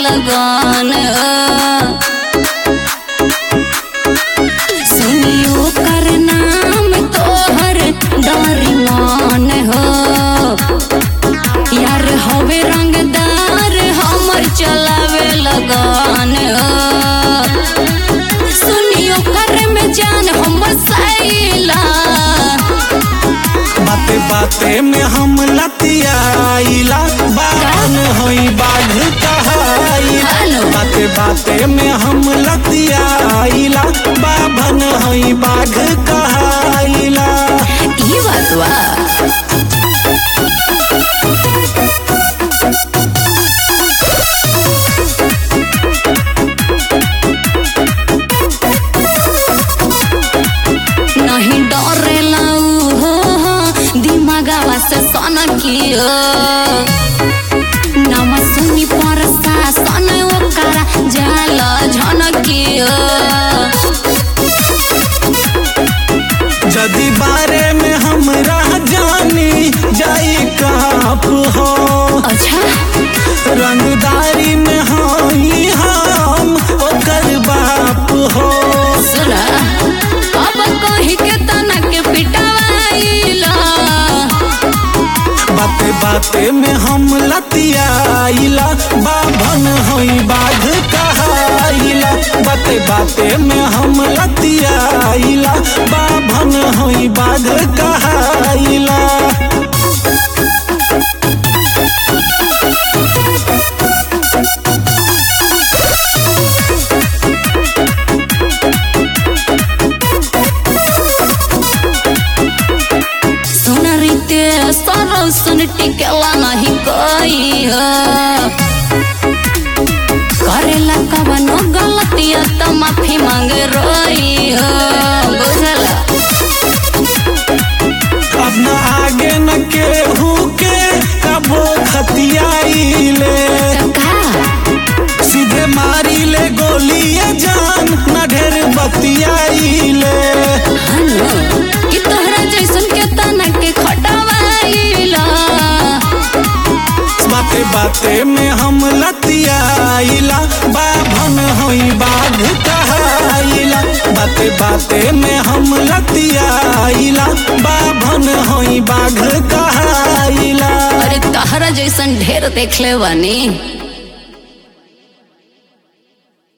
लगन सुनियो कर नाम तोहर डरी मान हो यार हवे रंगदार हमर चलावे लगन सुनियो कर में जान हमर सैला बाते बाते में हम लतियाइला बावन होई बाघ कहाइला हेलो। बाते बाते में हम लतियाइला बाभन होई बाघ कहाइला ई बात बा नहीं डरेला उ हो हो, दिमागवा से सन कियो नाम सुनी पर सन ओकरा जाल झनकियो जदि बारे में हमरा जानी जाई काप हो अच्छा रंगदारी में होई हम ओकर बाप हो सुना अब कही के तना के पिटवाइला बाते बाते में हम लतियाइला बाभन होई बाघ कहाइला बाते बाते में हम लतियाइला बाभन होई बाघ कहाइला सुन रीते सरो सुन टिकेला नहीं कोई हो करेला कवनो गलतिया तो माफी मांग रोई हो बुझला अब न आगे न केहू के कबो खतियाइले का सीधे मारी ले गोलिए जान न ढेर बतियाइले हनु कि तोहरा जैसन के तना के खटवाइला बाते बाते में हम लतियाइला बाभन होई बाघ कहाइला बाते बाते में हम लतियाइला बाभन होई बाघ कहाइला अरे तहरा जैसन ढेर देखले बानी